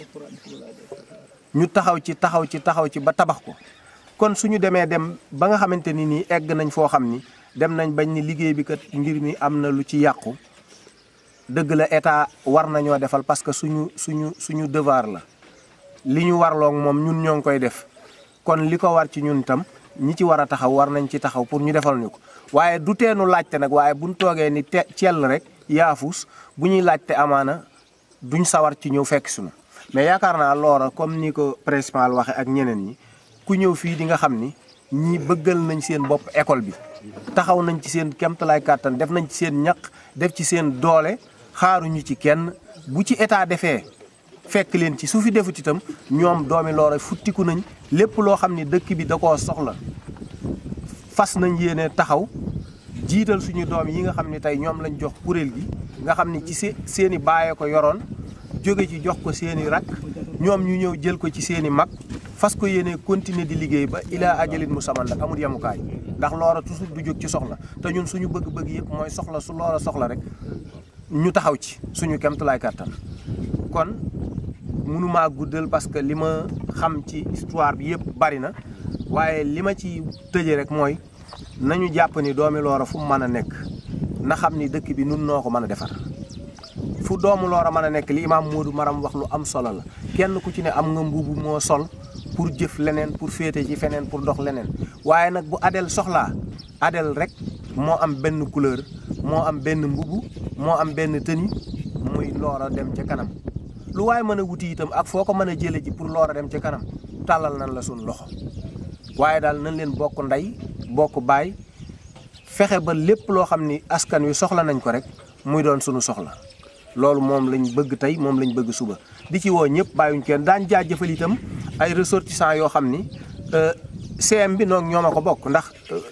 Speaker 6: ñu taxaw ci taxaw ci taxaw ci ba tabax ko kon suñu demee dem ba nga xamante ni nii egg nañ foo xam ni dem nañ bañ ni liggéey bi kat ngir mi am na lu ci yàqu dëgg la état war nañoo defal parce que suñu suñu suñu devoir la li ñu warloog moom ñun ñoo ngi koy def kon li ko war ci ñun itam ñi ci war a taxaw war nañ ci taxaw pour ñu defal ñu ko waaye du teenu laajte nag waaye buñ toogee ni te cell rek yaafus bu ñuy laajte amaana duñ sawar ci ñëw fekk suñu mais yaakaar naa Loora comme ni ko principal waxe ak ñeneen ñi ku ñëw fii di nga xam ni ñi bëggal nañ seen bopp école bi taxaw nañ ci seen kemtalaay kàttan def nañ ci seen ñaq def ci seen doole xaaruñu ci kenn bu ci état defee fekk leen ci su fi defut itam ñoom doomi Loora futtiku nañ lépp loo xam ni dëkk bi da koo soxla fas nañ yéene taxaw jiital suñu doom yi nga xam ne tey ñoom lañ jox kuréel gi nga xam ni ci se seeni baaye ko yoroon jóge ci jox ko seeni rak ñoom ñu ñëw jël ko ci seeni mag fas ko yéene continuer di liggéey ba ilaa ajalin mu saman nag amul yemukaay ndax Loora toujours du jóg ci soxla te ñun suñu bëgg-bëgg yëpp mooy soxla su Loora soxla rek ñu taxaw ci suñu kemtulaay kàttan kon mënumaa guddal parce que li ma xam ci histoire bi yëpp bari na waaye li ma ci tëje rek mooy nañu jàpp ni doomi Loora fu mu mën a nekk na xam ni dëkk bi nun noo ko mën a defar fu doomu Loora mën a nekk li imaam Moodu Maram wax lu am solo la kenn ku ci ne am nga mbubu moo sol pour jëf leneen pour féete ci feneen pour dox leneen waaye nag bu Adel soxlaa Adel rek moo am benn couleur moo am benn mbubu moo am benn tenue muy Loora dem ca kanam lu waaye mën a wuti itam ak foo ko mën a jële ji pour Loora dem ca kanam tàllal nañ la suñ loxo waaye daal nañ leen bokk ndey bokk baay fexe ba lépp loo xam ni askan wi soxla nañ ko rek muy doon sunu soxla loolu moom lañ bëgg tey moom lañ bëgg suba di ci woo ñëpp bàyyuñ kenn daan jaajëfal itam ay ressortissants yoo xam ni CM bi noonu ñoo ma ko bokk ndax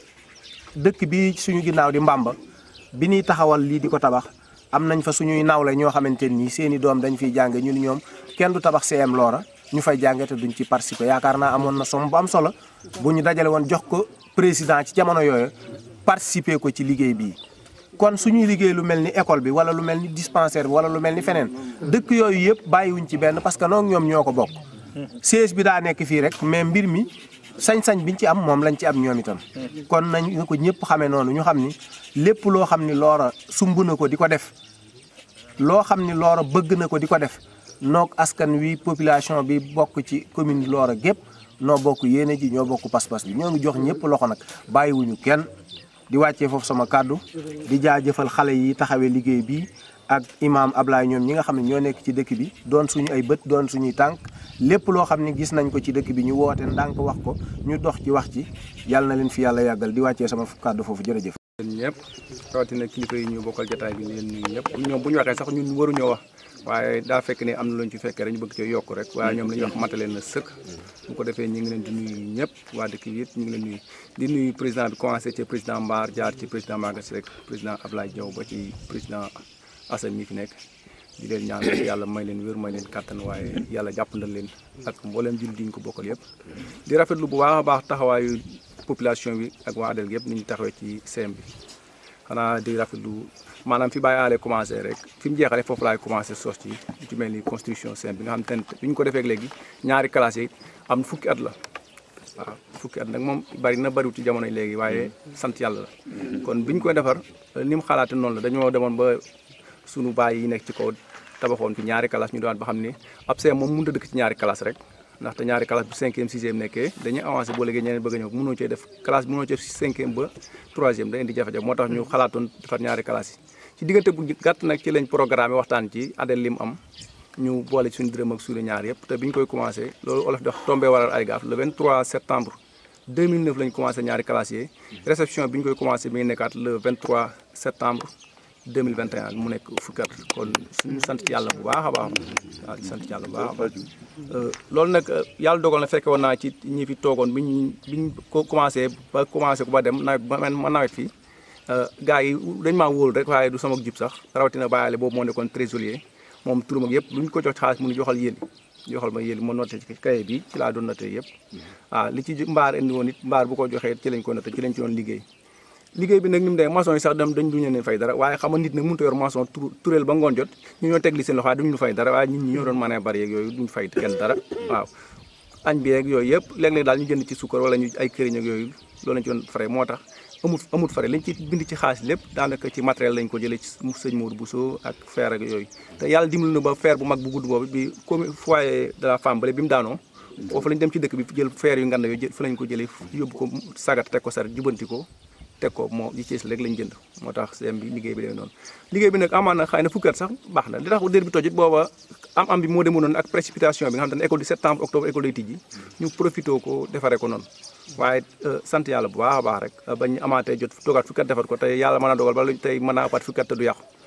Speaker 6: dëkk bi suñu ginnaaw di Mbamba bi ñuy taxawal lii di ko tabax am nañ fa suñuy nawle ñoo xamante ni seeni doom dañ fiy jànge ñu ni ñoom kenn du tabax CM Loora ñu fay jànge te duñ ci participer yaakaar naa amoon na somme bu am solo bu ñu dajale woon jox ko président ci jamono yooyu participer ko ci liggéey bii. kon suñuy liggéey lu mel ni école bi wala lu mel ni dispensaire bi wala lu mel ni feneen dëkk yooyu yëpp bàyyiwuñ ci benn parce que noonu ñoom ñoo ko bokk. siège bi daa nekk fii rek mais mbir mi sañ-sañ biñ ci am moom lañ ci am ñoom itam. kon nañ nga ko ñëpp xamee noonu ñu xam ni lépp loo xam ni Loora sumb na ko di ko def loo xam ni Loora bëgg na ko di ko def noog askan wi population bi bokk ci commune Loora gépp noo bokk yéene ji ñoo bokk pas-pas bi ñoo ngi jox ñëpp loxo nag bàyyiwuñu kenn. di wàccee foofu sama kàddu di jaajëfal xale yi taxawee liggéey bi ak imaam Ablaye ñoom ñi nga xam ne ñoo nekk ci dëkk bi doon suñu ay bët doon suñuy tànk lépp loo xam ne gis nañ ko ci dëkk bi ñu woote ndànk wax ko ñu dox ci wax ci yàlla na leen fi yàlla yàggal di wàccee sama kàddu foofu jërëjëf.
Speaker 7: yéen ñëpp rawatina kilifa yi ñu bokkal jotaay bi leen nuyu ñëpp ñoom bu ñu waxee sax ñun waruñoo wax waaye daa fekk ne am na lu ñu ci fekkee rek ñu bëgg cee yokk rek waaye ñoom la ñuy wax matale na sëkk bu ko defee ñu ngi leen di nuyu ñëpp waa dëkk bi it ñu ngi leen nuyu di nuyu président bi commencé ci président Mbar jaar ci président Magassi rek président Ablaye Diaw ba ci président Assane mi fi nekk di leen ñaan yàlla may leen wér may leen kàttan waaye yàlla jàppandal leen ak mbooleem jul diñ ko bokkal yëpp di rafetlu bu baax a baax taxawaayu population bi ak waa Adel yëpp ni ñu taxawee ci CM bi xanaa di rafetlu maanaam fi bàyyi aale commencé rek fi mu jeexale foofu laay commencé sos ci lu ci mel ni construction CM bi nga xam te ne bi ñu ko defee léegi ñaari classes yi am fukki at la waaw fukki at nag moom bari na bariwut ci jamono yi léegi waaye sant yàlla la kon bi ñu koy defar ni mu xalaate noonu la dañoo demoon ba sunu baay yi nekk ci kaw tabaxoon fi ñaari classe ñu doon ba xam ne ab CM moom mënut a dëkk ci ñaari classe rek ndaxte ñaari classe bu cinquième sixième nekkee dañuy avancé boo léegi ñeneen bëgg a ñëw mënoo cee def classe bi mënoo cee cinquième ba troisième day indi jafe-jafe moo tax ñu xalaatoon defar ñaari classe yi ci diggante bu gàtt nag ci lañ programme waxtaan ci Adel li mu am ñu boole suñu dërëm ak suñu ñaar yëpp te bi ñu koy commencé loolu olof di wax tombé waral ay gaaf le 23 septembre 2009 lañ commencé ñaari classe yi réception bi ñu koy commencé mi ngi nekkaat le 23 septembre 2021 mu nekk fukki at kon suñu sant ci yàlla bu baax a baax waaw di sant ci yàlla bu baax a baax loolu nag yàlla dogal na fekke woon naa ci ñi fi toogoon bi ñu bi ñu ko commencé ba commencé ko ba dem nawet ba ma nawet fii gars yi dañ maa wóolu rek waaye du sama jib sax rawatina bàyyale boobu moo nekkoon trésorier moom turam ak yëpp lu ñu ko jox xaalis mu nu joxal yéen joxal ma yéen ma noté ci kaye bi ci laa doon noté yëpp waaw li ci mbaar indi woon it mbaar bu ko joxee ci lañ ko noté ci lañ ci doon liggéey liggéey bi nag ni mu dee maçon yi sax dem dañ duñu leen fay dara waaye xam nga nit nag mënut a yor maçon turéel ba ngoon jot ñu ñoo teg li seen loxo waaye duñu fay dara waaye nit ñi ñoo doon mën a bari yeeg yooyu duñu fay kenn dara waaw añ bi yeeg yooyu yëpp léeg-léeg daal ñu jënd ci sukkar wala ñu ay këriñ ak yooyu loolu lañ ci doon fare moo tax amut amut fare lañ ci bind ci xaalis lépp daanaka ci matériel lañ ko jëlee ci sëñ Mourou Bousso ak fer ak yooyu te yàlla dimbali na ba fer bu mag bu gudd boobu bi comme foyer de la femme bale bi mu daanoo foofu lañ dem ci dëkk bi jël fer yu ngand yooyu fa lañ ko jëlee yóbbu ko sagat teg ko sar jubanti ko teg ko moo ji ci rek lañ jënd moo tax CM bi liggéey bi demee noonu liggéey bi nag amaan na xëy na fukki at sax baax na li tax dér bi tojit booba am am bi moo demoon noonu ak précipitation bi nga xam ne école du septembre octobre école day tijji ñu profité ko defaree ko noonu waaye sant yàlla bu baax a baax rek bañ amaatee jot toogaat fukki at defar ko tey yàlla mën a dogal ba tey mën a apaat fukki at te du yàqu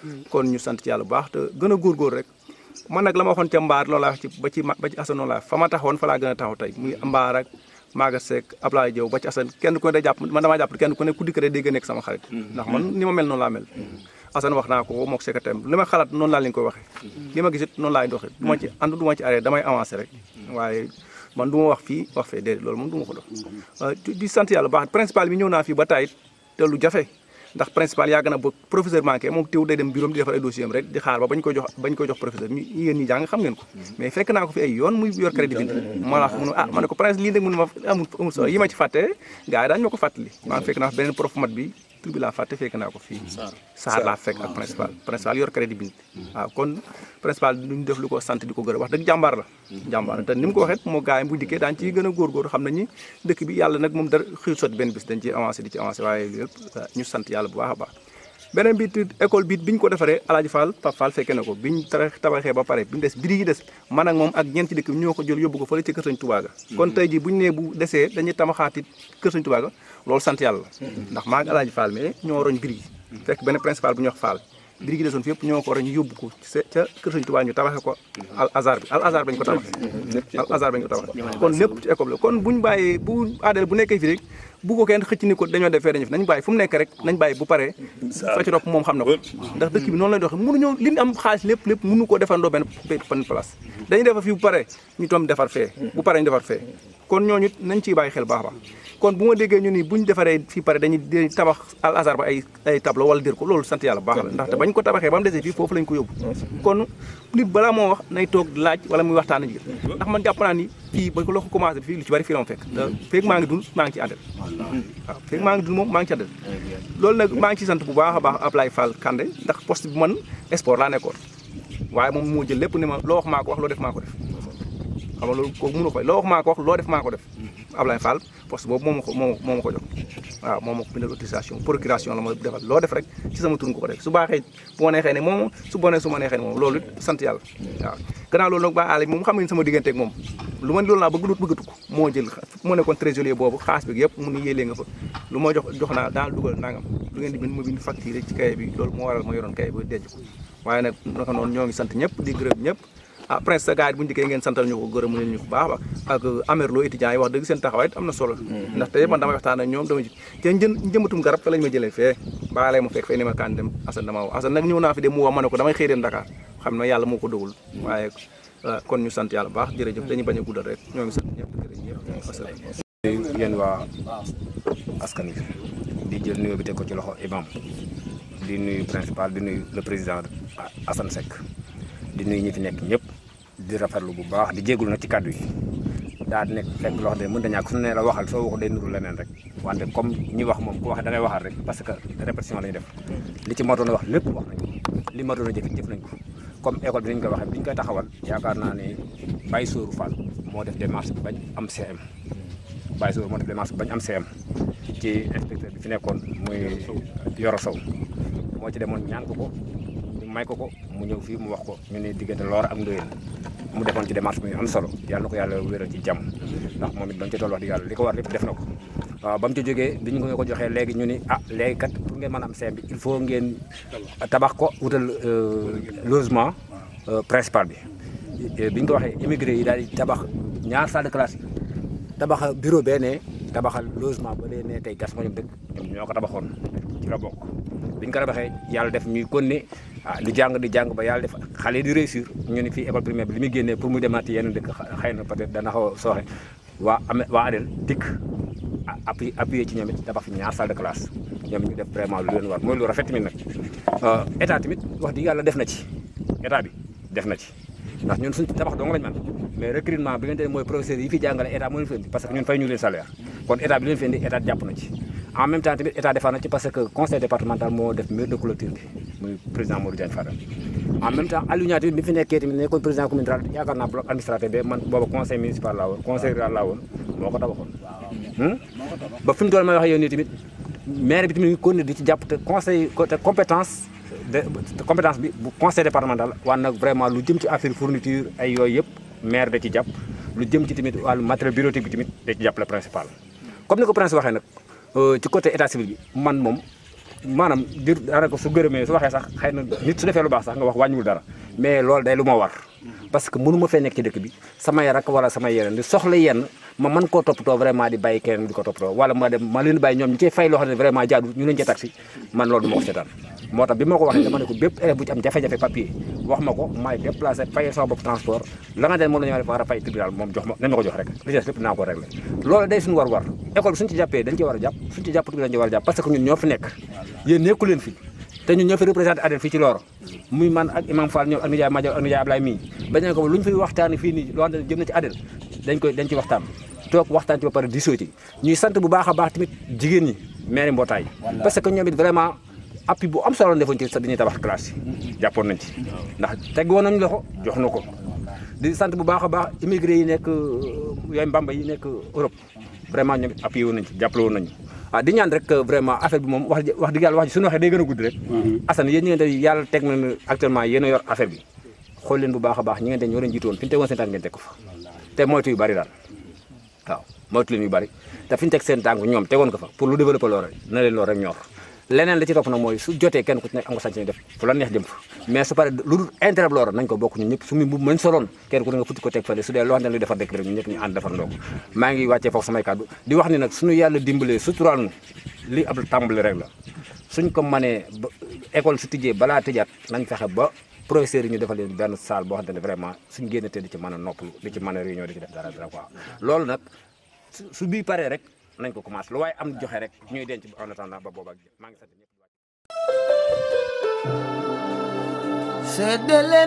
Speaker 7: kon ñu sant ci yàlla bu baax te gën a góorgóor rek man nag la ma waxoon ca mbaar loolu laa wax ci ba ci ba ci asan noonu laa fa ma taxawoon fa laa gën a taxaw tey muy mbaar ak Maga Seck Ablaye Diop ba ci asan kenn ku ne day jàpp man damaa jàpp kenn ku ne ku dikk rek day gën a nekk sama xarit ndax man ni ma mel noonu laa mel asan wax naa ko mook secrétaire li ma xalaat noonu laa leen koy waxee li ma gisit noonu laay doxee du ma ci ànd du ma ci arrêté damay avancé rek waaye man du ma wax fii wax fee déedéet loolu moom du ma ko dox di sant yàlla baax principal bi ñëw naa fii ba tayit te lu jafe ndax principal yàgg na ba professeur manqué moom teew day dem bureau di defar ay dossier am rek di xaar ba bañ koy jox bañ koy jox professeur ñu yéen ñi jàng xam ngeen ko mais fekk naa ko fi ay yoon muy yor crédit bi ma la mu ne ah ma ne ko prince lii nag mun ma amul amul solo yi ma ci fàtte gars yi daañu ma ko fàttali maa fekk naa fi beneen prof mat bi tur bi laa fàtte fekk naa ko fii saar laa fekk ak principal principal yor crédit bi waaw kon principal duñu def lu ko sant di ko gërëm wax dëgg jàmbaar la jàmbaar la te ni mu ko waxee moo gars yi bu dikkee daañu ciy gën a góorgóor xam nañ ni dëkk bi yàlla nag moom dara xëy sotti benn bis dañ ciy avancé di ci avancé waaye lépp ñu sant yàlla bu baax a baax beneen bi école bi biñ ko defaree Alaaji Fall Pape Fall fekkee na ko biñ tabaxee ba pare biñu des biri yi des man ak moom ak ñeent ci dëkk bi ñoo ko jël yóbbu ko fële ci kër Sëñ Tuubaa ga kon tey ji buñu nee bu desee dañuy tabaxaati kër Sëñ Tuubaa ga loolu sant yàlla la ndax maa ngi Alaaji Fall mais ñoo roñ biri yi fekk benn principal bu ñuy wax Fall biri gi desoon fi yëpp ñoo ko roñ yóbbu ko ca kër Sëñ Tuubaa ñu tabaxee ko al azar bi al azar bañ ko tabaxee al azar bañ ko tabaxee kon lépp ci école la kon buñ bàyyee bu aadal bu nekkee fi rek bu ko kenn xëcc ni ko dañoo defee dañu fi nañ bàyyi fu mu nekk rek nañ bàyyi bu paree fa ci topp moom xam na ko ndax dëkk bi noonu lay doxee mënuñoo li ñu am xaalis lépp lépp mënu ko defandoo benn benn place dañuy defar fii bu paree ñu toom defar fee bu paree ñu defar fee kon ñooñu nañ ciy bàyyi xel baax baax kon bu ma déggee ñu ni buñ defaree fii pare dañuy tabax al azar ba ay ay tableau wala dir ko loolu sant yàlla baax la ndaxte bañ ko tabaxee ba mu desee fii foofu lañ ko yóbbu kon nit balaa moo wax nay toog laaj wala muy waxtaan ji ndax man jàpp naa ni fii ba ko loo ko commencé fii lu ci bari fii la ma fekk feeg maa ngi dund maa ngi ci àndal waaw feeg maa ngi dund moom maa ngi ci àndal loolu nag maa ngi ci sant bu baax a baax Ablaye Fall Kandé ndax poste bi man sport laa nekkoon waaye moom moo jël lépp ni ma loo wax maa ko wax loo def maa ko def xam nga loolu kooku mënu ko loo wax maa ko wax loo def maa ko def Ablaye Fall poste boobu moo ma ko moo ma ko jox waaw moo ma ko bindal autorisation procuration la ma defal loo def rek ci sama tur nga ko def su baaxee bu ma neexee ne moom su bonee su ma neexee ne moom loolu sant yàlla waaw gannaaw loolu nag ba àll moom xam ngeen sama diggante ak moom lu ma loolu laa bëgg dut bëggatu ko moo jël moo nekkoon trésorier boobu xaas bi yëpp mu ni yéelee nga fa lu ma jox jox naa daal dugal nangam lu ngeen di bind ma bind facture ci kaye bi loolu moo waral ma yoroon kaye bi denc ko waaye nag naka noonu ñoo ngi sant ñëpp di gërëm ñëpp ah prince sa gars yi bu ñu dikkee ngeen santal ñu ko gërëm mu ñu ko baax ak amerlo étudiants yi wax dëgg seen taxawaay am na solo ndax tey man damay waxtaan ak ñoom dama ji te njën njëmbatum garab fa lañ ma jëlee fee baalee ma fekk fee ni ma kaan dem Assane dama wax Assane nag ñëw naa fi de mu wax ma ne ko damay xëy dem Dakar xam ne yàlla moo ko dogul waaye kon ñu sant yàlla baax jërëjëf dañuy bañ a guddal rek ñoo ngi sant ñëpp gërëm ñëpp asalaam
Speaker 8: yéen waa askan wi di jël nuyoo bi teg ko ci loxo imam di nuyu principal di nuyu le président Assane Seck di nuyu ñi fi nekk ñëpp di rafetlu bu baax di jégalu nag ci kàddu yi daa di nekk fekk loo xam ne mën da ñàkk su ne la waxal soo waxu day nuru leneen rek wante comme ñi wax moom ku wax da ngay waxal rek parce que répétition la ñu def li ci matoon a wax lépp wax nañ ko li matoon a jëf jëf nañ ko comme école bi ni ñu koy waxee bi ñu koy taxawal yaakaar naa ne Baye Sóoru Fall moo def démarche bi bañ am CM Baye Sóoru moo def démarche bi bañ am CM ci inspecteur bi fi nekkoon muy Yoro Sow moo ci demoon ñaan ko ko may ko ko mu ñëw fii mu wax ko ñu ne diggante Loora ak Ndoyeen mu defoon ci démarche bi am solo yàlla na ko yàlla wéral ci jàmm ndax moom it doon ci toll wax di yàlla li ko war lépp def na ko waaw ba mu ci jógee bi ñu ko joxee léegi ñu ni ah léegi kat pour ngeen mën a am CM bi il faut ngeen tabax ko wutal logement principal bi bi ñu ko waxee immigré yi daal di tabax ñaar salle de classe tabax bureau bee ne tabaxal logement ba lee ne tey gas ma ñoom dëkk ñoom ñoo ko tabaxoon ci la bokk bi ñu ko tabaxee yàlla def ñuy konne ah di jàng di jàng ba yàlla def xale di réussir ñu ni fii école primaire bi li muy génnee pour muy demaat yenn dëkk xëy na peut-être dana xaw a sooxe waa ame waa ADEL dikk appui appuyé ci ñoom it tabax fi ñaar salle de classe ñoom ñu def vraiment lu leen war mooy lu rafet tamit nag état tamit wax dëgg yàlla def na ci état bi def na ci ndax ñun suñ tabax dong lañ man mais recrutement bi ngeen te mooy professeurs yi fi jàngale état moo leen fi indi parce que ñun fay ñu leen salaire kon état bi leen fi indi état jàpp na ci en même temps tamit état defar na ci parce que conseil départemental moo def mur de clôture bi muy président Modou Diagne Fada en même temps Aliou Niang tamit bi fi nekkee tamit nekkoon président commune rural yaakaar naa bloc administratif bi man booba conseil municipal laa woon conseil rural laa woon moo ko tabaxoon ba fi mu doon may wax yow nii tamit maire bi tamit ngi continuer di ci jàpp te conseil te compétence de compétence bi bu conseil départemental waan nag vraiment lu jëm ci affaire fourniture ay yooyu yëpp maire da ci jàpp lu jëm ci tamit wàllu matériel bureautique bi tamit da ci jàpp le principal comme ni ko prince waxee nag ci côté état civil bi man moom maanaam dir daanaka su gërëmee su waxee sax xëy na nit su defee lu baax sax nga wax wàññiwul dara mais loolu day lu ma war parce que mënu ma fee nekk ci dëkk bi samay rak wala samay yeneen di soxla yenn ma mën koo toppatoo vraiment di bàyyi keneen di ko toppatoo wala ma dem ma leen bàyyi ñoom ñi cey fay loo xam ne vraiment jaadu ñu leen ci taxi man loolu du ma ko seetaan moo tax bi ma ko waxee dama ne ko bépp élève bu ci am jafe-jafe papier wax ma ko maay déplacé fayee sama bopp transport la nga den moom la ñu war a fay tribunal moom jox ma nañ ma ko jox rek li ci des lépp naa ko réglé loolu day suñu war war école bi suñu ci jàppee dañ ci war a jàpp suñu ci jàppatu dañ ci war a jàpp parce que ñun ñoo fi nekk yéen nekku leen fi te ñun ñoo fi représenté ADEL fii ci Looro muy man ak Imam Fall ñoom ak nijaay Madiaw ak nijaay Ablaye mii bañ ne ko lu ñu fiy waxtaani fii nii loo xam ne jëm na ci ADEL dañ koy dañ ci waxtaan toog waxtaan ci ba pare diisoo ci ñuy sant bu baax a baax tamit jigéen ñi maire mbootaay parce que ñoom it vraiment appui bu am solo defoon ci sa dañuy tabax classe yi jàppoon nañ ci ndax teg woon nañu loxo jox na ko di sant bu baax a baax immigré yi nekk yooyu mbamba yi nekk Europe vraiment ñoom it appuyé woon nañ ci jàppale woon nañu ah di ñaan rek vraiment affaire bi moom wax wax dëgg yàlla wax ji suñu waxee day gën a gudd rek Assane yéen ñi ngeen te yàlla teg na actuellement yéen a yor affaire bi xool leen bu baax a baax ñi ngeen te ñoo leen jiitoon fi ñu tegoon seen tànk ngeen teg ko fa te moytu yu bari daal waaw moytu leen yu bari te fi ñu teg seen tànk ñoom tegoon ko fa pour lu développer loolu rek na leen loolu rek ñor leneen la ci topp nag mooy su jotee kenn ku ci nekk am nga sañ def fu la neex jëm fa mais su pare lu dul intérêt loolu nañ ko bokk ñun ñëpp su mu bu mañ soloon kenn ku ne nga futti ko teg fële su dee loo xam ne luy defar dëkk bi rek ñun ñëpp ñu ànd defar ndoo ko maa ngi wàccee foofu samay kàddu di wax ni nag suñu yàlla dimbalee suturaal nu li ab tàmbali rek la suñ ko mënee ba école su tijjee balaa tëjaat nañ fexe ba professeurs yi ñu defal leen benn salle boo xamante ne vraiment suñ génn te di ci mën a noppalu di ci mën a réunion di ci def dara dara quoi loolu nag su bii paree rek nañ ko commencé lu waaye am joxe rek ñuy denc en attendant ba booba maa ngi sant ñëpp
Speaker 1: Sedde leen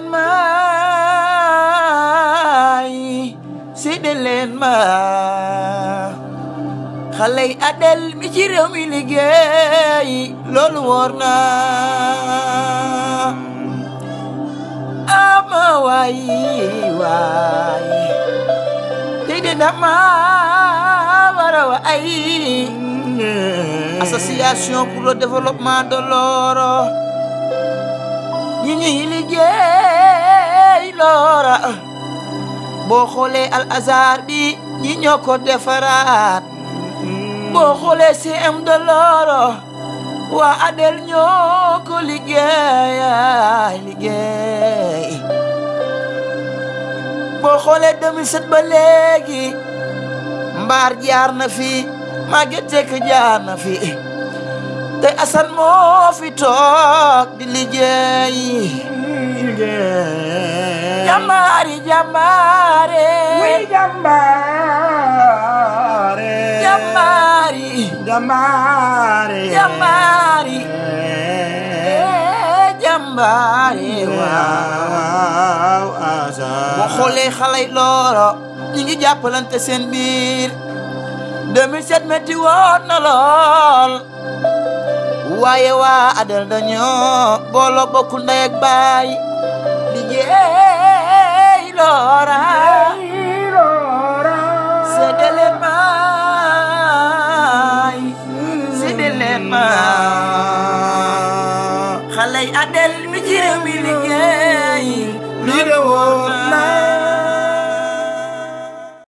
Speaker 1: maay sedde leen ma xale yi Adel mi ci réew mi liggéey loolu wóor na ama waay waay tey de dama war a wa ay association pour le développement de Looro ñi ñuy liggéey Loora boo xoolee al azar bi ñi ñoo ko defaraat boo xoolee CM de Looro waa Adel ñoo ko liggéey liggéey boo xoolee 2007 ba léegi mbaar jaar na fi Maguette Seck jaar na fi te Assane moo fi toog di liggéey jàmbaari jàmbaare
Speaker 9: wi jàmbaare
Speaker 1: jàmbaari
Speaker 9: jàmbaare
Speaker 1: jàmbaari jàmbaari waaw
Speaker 9: waaw asa
Speaker 1: boo xoolee xale yi Looro ñi ngi jàppalante seen biir 2007 metti woon na lool waaye waa Adel dañoo booloo bokk ndey ak baay liggéey Loora séddale leen maay séddale leen maay xale yi Adel mi ci réew mi liggéey